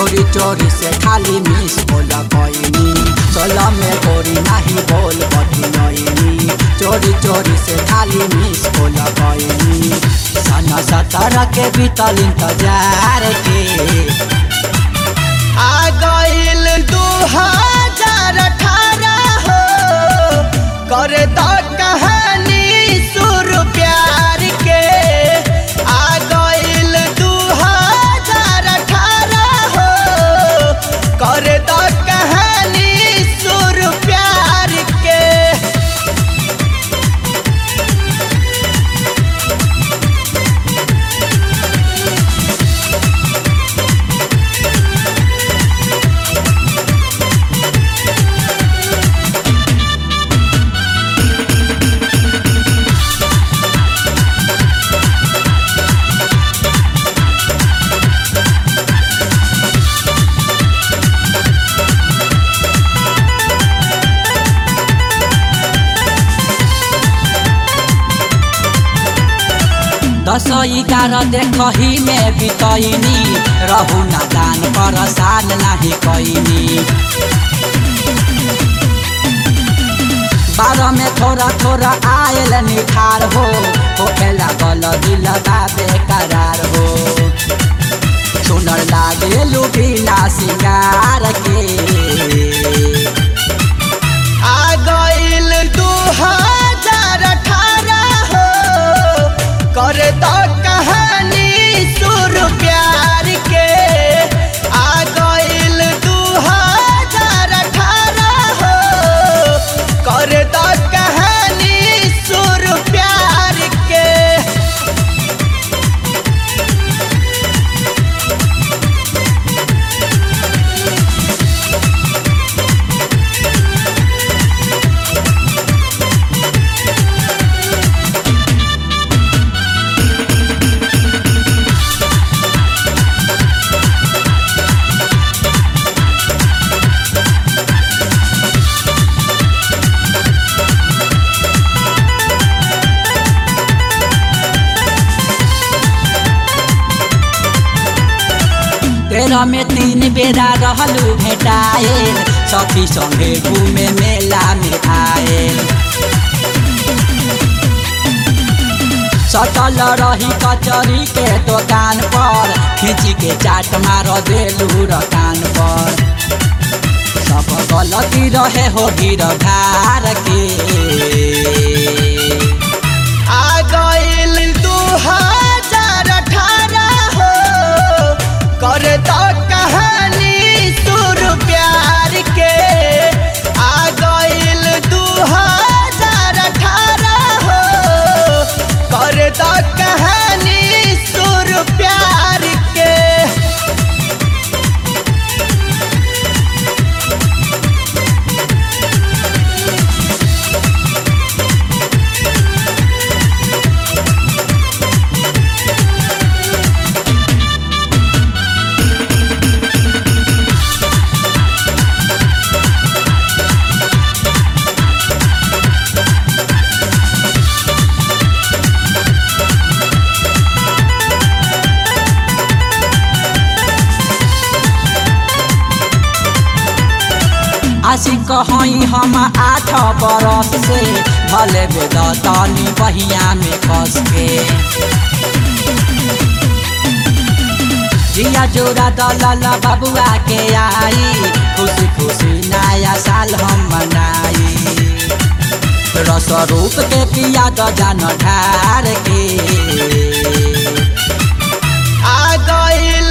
चोरी चोरी से खाली मिस बोल कोइनी सोलह में गोरी नहीं बोल बतिनैनी चोरी चोरी से खाली मिस बोल कोइनी सन सत्रह के बीतल इंतजार के आ गइल दू हजार अठारह हो करे तो कहानी शुरू प्यार के आ गइल दू हजार अठारह हो करे तो कहानी शुरू प्यार के दस एगारह देखही में बितैनी रहू नादान परेशान नाही कैनी बारह में थोड़ा थोड़ा आयल निखार हो होखे लागल दिल बेकरार हो सुनर लागे लुभिना सिंगार के आ गइल दू हजार अठारह हो करे तो कहानी शुरू प्यार के आ गइल दू हजार अठारह हो करे तो कहानी शुरू प्यार के तेरह में तीन बेरा रहलू भेटाएल सखी संगे घूमे मेला में आएल सटल रही कचरी के दुकान पर खींची के चाट मार देलू रकान पर सब गलती रहे हो गिर धार के आ गइल दू हजार अठारह हो करे तो कहानी शुरू प्यार के आ गइल दू हजार अठारह हो करे तो कहानी शुरू प्यार के आशी कहई हम आठ बरस से भले बेद तनी बहिया में कस के जिया जोड़ा दलल बबुआ के आई खुशी खुशी नया साल हम मनाई रस रूप के पिया द जान ढार के आ गइल